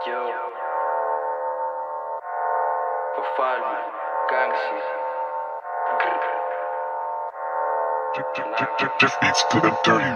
Yo. Ufalme, gangshi. Just beats to them dirty.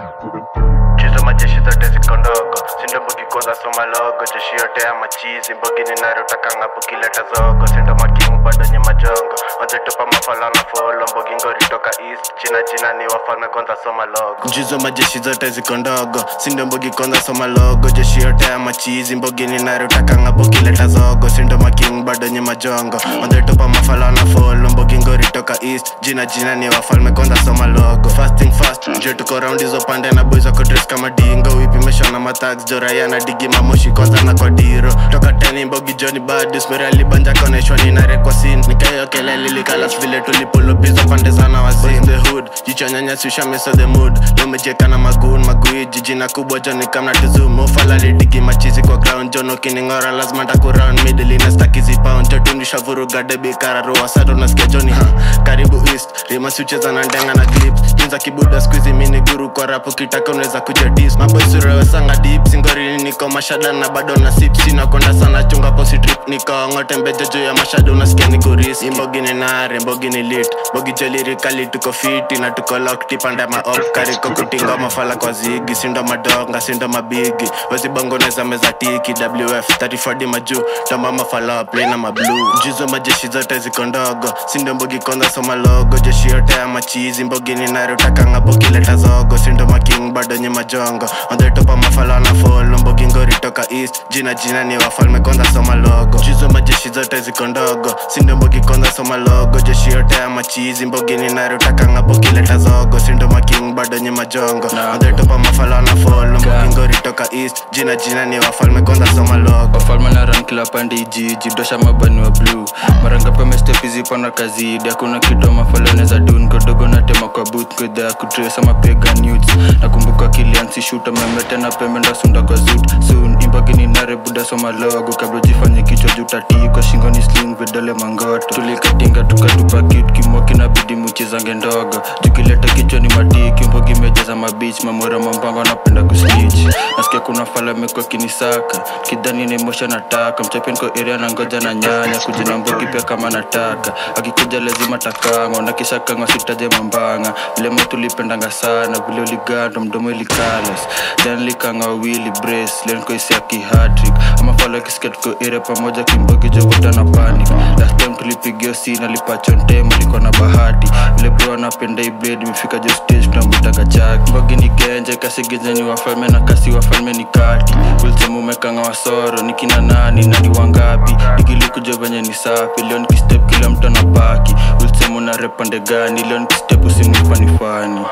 chizo majeshi zote ziko ndogo sindo mbogi kwanza soma logo jeshi yote ya machizi mbogi ninarotakanga pukileta zogo sindo making bado nye majongo wazetupa mafala na folo mbogi ngori toka east jina jina ni wafalme kwanza soma logo jizo majeshi zote ziko ndogo sindo mbogi kwanza soma logo jeshi yote ya machizi mbogi ninarotakanga pukileta zogo sindo making bado nye majongo wazetupa mafala na folo mbogi ngori toka east jina jina ni wafalme kwanza soma logo fasting fast njo tuko round hizo pande na boys wako dress kama dingo wipimeshwa na matax joraya na digi mamoshi kwanza na kwa diro toka teni mbogi joni badis meralibanja koneshwa ninarekwa sin nikayo kelele likalas vile tulipolopizo pande sana wasin the hood jicho nyanyasisha meso the mood lomejeka na magun magui jijina kubwa joni kamna tuzum ufalali digi machizi kwa ground jono kiningora lazima ndakuround middle inastakizi pound jotundisha vuruga debi kararua sato nasikia joni ha karibu east rimasi ucheza na ndenga na clips jinza kibuda skuizi mini guru kwa rapo kitaka unaweza kuja dis maboisurewesanga dip singorini niko mashada na bado na sip sinakonda sana chunga posi trip niko ngote mbeja juu ya mashada unasikia niko risk imbogi ni nare mbogi ni lit mbogi jolirikali tuko fiti na tuko lokti pande maop kariko kutinga mafala kwa zigi sindo madonga sindo mabigi wezibongo neza meza tiki wf 34d majuu tamba mafala play na mablu jizo majeshi zote ziko ndogo sindo mbogi kwanza soma logo jeshi yote ya machizi mbogi ninarotakanga pokileta zogo sindo making bado nye majongo ondhetopa mafala na folo mbogi ngori toka east jina jina ni wafalme kwanza soma logo jizo majeshi zote ziko ndogo sindo mbogi kwanza soma logo jeshi yote ya machizi mbogi ninarotakanga pokileta zogo sindo making bado nye majongo ondhetopa mafala na folo mbogi ngori toka east jina jina ni wafalme kwanza soma logo wafalme na ran kila pande ijiji dosha mabani wa bluu mara ngapi amestepizipana kazidi hakuna kitu mafaloneza dun kodogo natema kwa booth kwedha ya kutresa mapega nudes nakumbuka kiliansi shuta memetena pembe ndasunda kwa zut soon imbagini nare buda soma logo kabla jifanye kichwa jutatii kwa shingoni sling vidole mangoto tulikatinga tukatupa kit kimoki na bidi muchezange ndogo jukileta kichwa ni matiki mbogi mejeza mabich mamora mambango anapenda kusnich nasikia kuna fala mekwa kinisaka kidhani ni mosha nataka mchapenko area na ngoja na nyanya kujina mbogi pia kama nataka akikuja lazima takangwa na kisha kangwa sitaje mambanga vile mo tulipendanga sana vile uligando mdomo ilikalas jan likanga wawili brace lenkoisia kihatrik ama fala kisikia tuko area pamoja kimbogi jovota na panic last time tulipigio sina lipachontem alikuwa na bahati vile bro anapenda iblade imefika jo stage tunamwitaga chaki mbogi ni genje kasigizeni wafalme na kasi wafalme ni kati ulsemu umekanga wasoro nikina nani nani wangapi nikilikuja venye ni safi leo nikistep kila mtu anapaki ulsemu na repande gani leo nikistep usimufanifani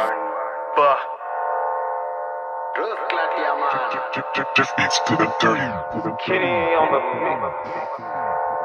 Just beats to them dirty. Kitty on the mix.